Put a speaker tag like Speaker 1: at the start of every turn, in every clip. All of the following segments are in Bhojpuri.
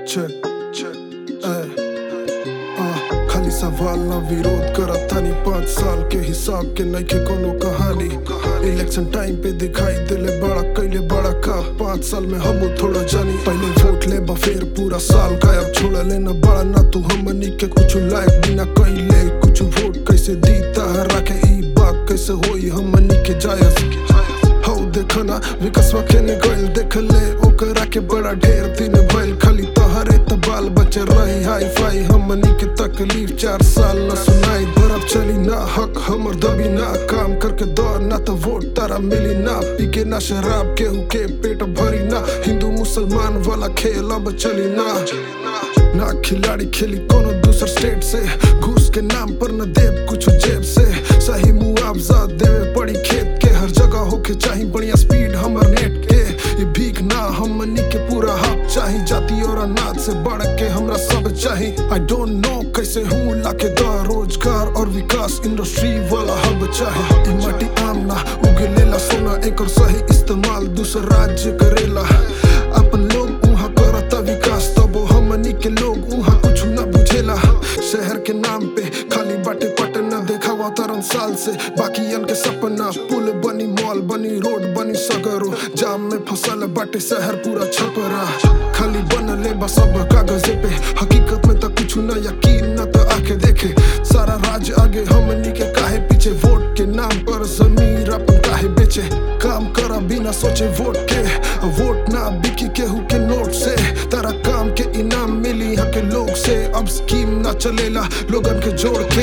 Speaker 1: check, check, eh, ah, खाली सवाल ना विरोध करत थानी पाँच साल के हिसाब के नइखे कोनो कहानी इलेक्शन टाइम पे दिखाई दिले बड़ा कैले बड़ा का पाँच साल में हम थोड़ा जानी पहले वोट ले बा फिर पूरा साल गायब छोड़ लेना बड़ा ना तू हमनी के कुछ लायक बिना कैले कुछ वोट कैसे दी तहरा के ई बात कैसे होई हमनी के जायज हौ देखना विकासवा केने गइल देख ले ओकरा के बड़ा ढेर दिन भइल खाली तोहरे त बाल बच्चे रही हाई फाई हमनी के तकलीफ चार साल न सुनाई बर्फ चली ना हक हमर दबी ना काम करके दौड़ ना तो वोट तारा मिली ना पी के ना शराब केहू के पेट भरी ना हिंदू मुसलमान वाला खेल अब चली ना ना खिलाड़ी खेली कोनो दूसर स्टेट से घूस के नाम पर न देव कुछ जेब से सही मुआवजा देवे पड़ी खेत के हर जगह होके चाही बढ़िया स्पीड हमर नेट के ये भीख ना हमनी के पूरा हक चाही जाति और अनाज से बढ़ के हमरा सब चाही आई डोंट नो कैसे हूँ लाके दा रोजगार और विकास इंडस्ट्री वाला हब चाहे ई माटी आम ना उगे लेला सोना एक और सही इस्तेमाल दूसर राज्य करेला अपन लोग उहाँ करता विकास तबो हमनी के लोग उहाँ कुछ न बुझेला शहर के नाम पे खाली बाटे पटना देखावा तरन साल से बाकियन के सपना पुल बनी मॉल बनी रोड बनी सगरो जाम में फसल बाटे शहर पूरा छपरा खाली बनले बा सब कागजे पे हकीकत में तो कुछ न यकीन न तो आके देखे सारा राज आगे हमनी के काहे पीछे वोट के नाम पर जमीर अपन काहे बेचे काम करा बिना सोचे वोट के वोट ना बिकी केहू के नोट से तारा काम के इनाम मिली यहाँ के लोग से अब स्कीम ना चलेला लोगन के जोड़ के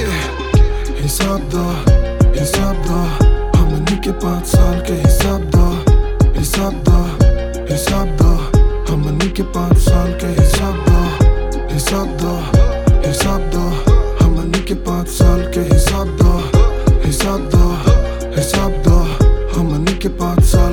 Speaker 1: हिसाब दा हिसाब दा हमनी के पाँच साल के हिसाब दा हिसाब दा हिसाब दा हमनी के पाँच साल के हिसाब दा हिसाब दा हिसाब दा हमनी के पाँच साल के हिसाब दा हिसाब दा हिसाब दा हमनी के पाँच साल